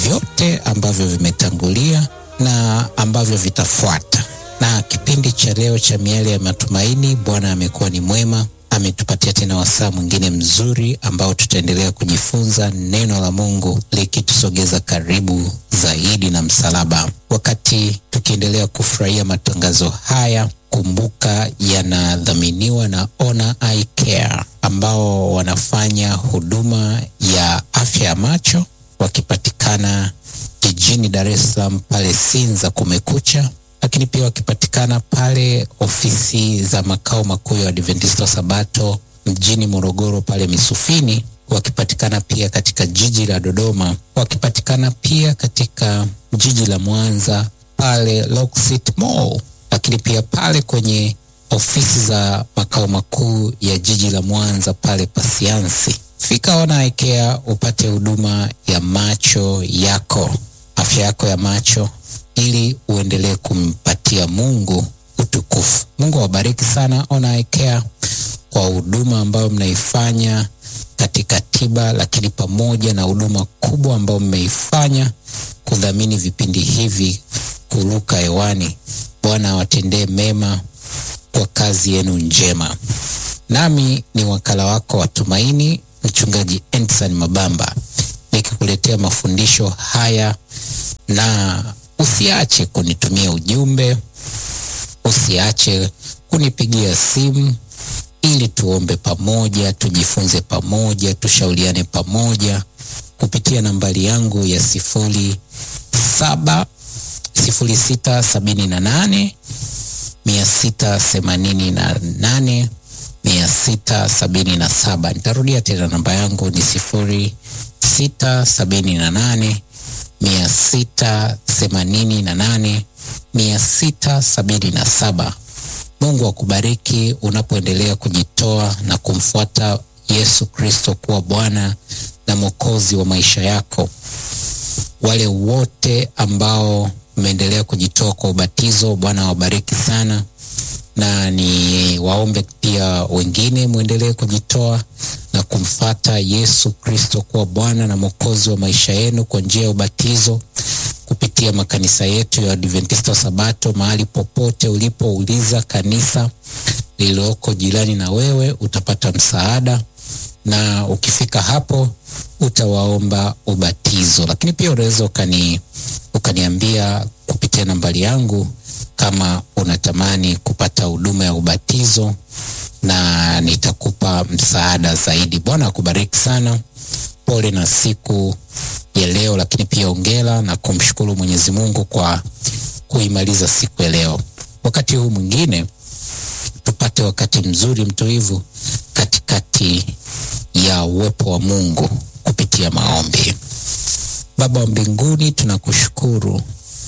vyote ambavyo vimetangulia na ambavyo vitafuata. Na kipindi cha leo cha Miale ya Matumaini, Bwana amekuwa ni mwema, ametupatia tena wasaa mwingine mzuri ambao tutaendelea kujifunza neno la Mungu likitusogeza karibu zaidi na msalaba. Wakati tukiendelea kufurahia matangazo haya, kumbuka yanadhaminiwa na Ona Eye Care ambao wanafanya huduma ya afya ya macho wakipatikana jijini Dar es Salaam pale Sinza Kumekucha, lakini pia wakipatikana pale ofisi za makao makuu ya Adventista wa Sabato mjini Morogoro pale Misufini, wakipatikana pia katika jiji la Dodoma, wakipatikana pia katika jiji la Mwanza pale Locksit Mall, lakini pia pale kwenye ofisi za makao makuu ya jiji la Mwanza pale Pasiansi. Fika Ona Eye Care upate huduma ya macho yako, afya yako ya macho, ili uendelee kumpatia Mungu utukufu. Mungu awabariki sana Ona Eye Care kwa huduma ambayo mnaifanya katika tiba, lakini pamoja na huduma kubwa ambayo mmeifanya kudhamini vipindi hivi kuruka hewani. Bwana awatendee mema kwa kazi yenu njema. Nami ni wakala wako wa Tumaini, Mchungaji Endson Mabamba, nikikuletea mafundisho haya, na usiache kunitumia ujumbe, usiache kunipigia simu ili tuombe pamoja, tujifunze pamoja, tushauriane pamoja kupitia nambari yangu ya sifuri saba sifuri sita sabini na nane mia sita themanini na nane mia sita sabini na saba. Nitarudia tena, namba yangu ni sifuri sita sabini na nane mia sita themanini na nane mia sita sabini na saba. Mungu akubariki unapoendelea kujitoa na kumfuata Yesu Kristo kuwa Bwana na Mwokozi wa maisha yako. Wale wote ambao mmeendelea kujitoa kwa ubatizo, Bwana awabariki sana, na ni waombe pia wengine mwendelee kujitoa na kumfata Yesu Kristo kuwa Bwana na Mwokozi wa maisha yenu kwa njia ya ubatizo kupitia makanisa yetu ya Adventista wa Sabato. Mahali popote ulipouliza kanisa lililoko jirani na wewe utapata msaada, na ukifika hapo utawaomba ubatizo. Lakini pia unaweza ukani ukaniambia kupitia nambari yangu kama unatamani kupata huduma ya ubatizo na nitakupa msaada zaidi. Bwana akubariki sana. Pole na siku ya leo, lakini pia ongera na kumshukuru Mwenyezi Mungu kwa kuimaliza siku ya leo. Wakati huu mwingine tupate wakati mzuri mtulivu katikati ya uwepo wa Mungu kupitia maombi. Baba wa mbinguni, tunakushukuru,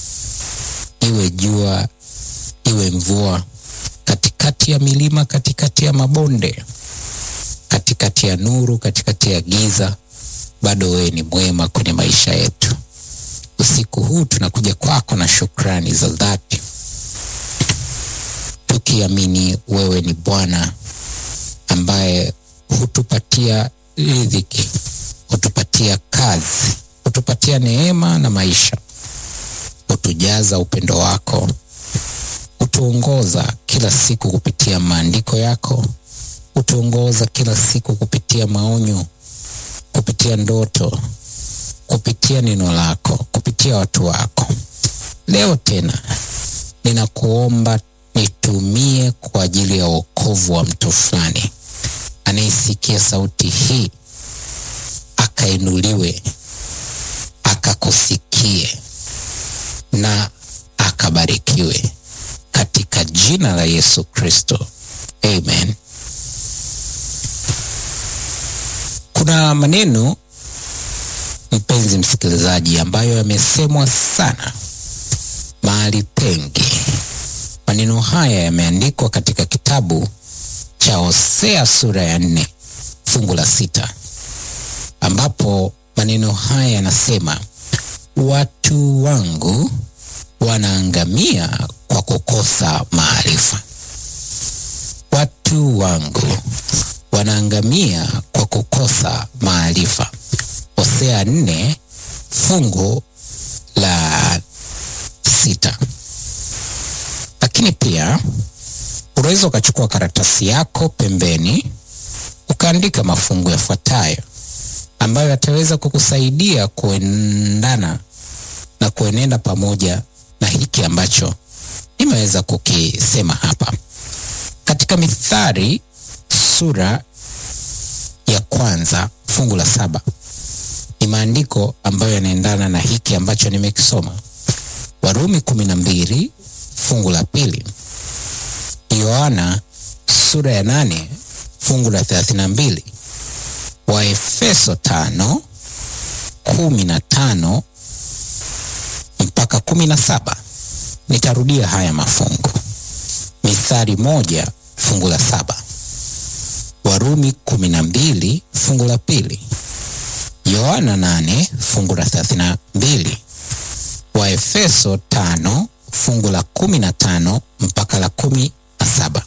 iwe jua iwe mvua, katikati ya milima, katikati ya mabonde, katikati ya nuru, katikati ya giza, bado wewe ni mwema kwenye maisha yetu. Usiku huu tunakuja kwako na shukrani za dhati, tukiamini wewe ni Bwana ambaye hutupatia riziki, hutupatia kazi, hutupatia neema na maisha, hutujaza upendo wako, hutuongoza kila siku kupitia maandiko yako, hutuongoza kila siku kupitia maonyo, kupitia ndoto, kupitia neno lako, kupitia watu wako. Leo tena ninakuomba nitumie kwa ajili ya wokovu wa mtu fulani anayesikia sauti hii, akainuliwe, akakusikie na akabarikiwe katika jina la Yesu Kristo, amen. Kuna maneno mpenzi msikilizaji, ambayo yamesemwa sana mahali pengi. Maneno haya yameandikwa katika kitabu cha Hosea sura ya nne fungu la sita ambapo maneno haya yanasema, watu wangu wanaangamia kwa kukosa maarifa. Watu wangu wanaangamia kwa kukosa maarifa. Hosea nne fungu la sita. Lakini pia unaweza ukachukua karatasi yako pembeni ukaandika mafungu yafuatayo ambayo yataweza kukusaidia kuendana na kuenenda pamoja na hiki ambacho nimeweza kukisema hapa. Katika Mithali sura ya kwanza fungu la saba ni maandiko ambayo yanaendana na hiki ambacho nimekisoma. Warumi kumi na mbili fungu la pili, Yohana sura ya nane fungu la thelathini na mbili, Waefeso tano kumi na tano mpaka kumi na saba. Nitarudia haya mafungu: Mithali moja fungu la saba, Warumi kumi na mbili fungu la pili, Yohana nane fungu la thelathini na mbili, Waefeso tano fungu la kumi na tano mpaka la kumi na saba.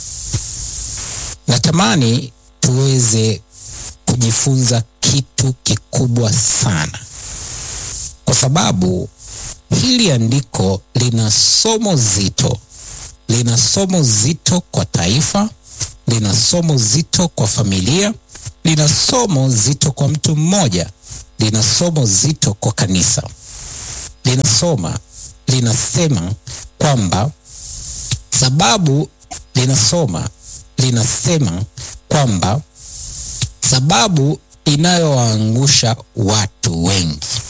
Natamani tuweze kujifunza kitu kikubwa sana, kwa sababu hili andiko lina somo zito, lina somo zito kwa taifa, lina somo zito kwa familia, lina somo zito kwa mtu mmoja, lina somo zito kwa kanisa. Linasoma, linasema kwamba sababu, linasoma, linasema kwamba sababu inayowaangusha watu wengi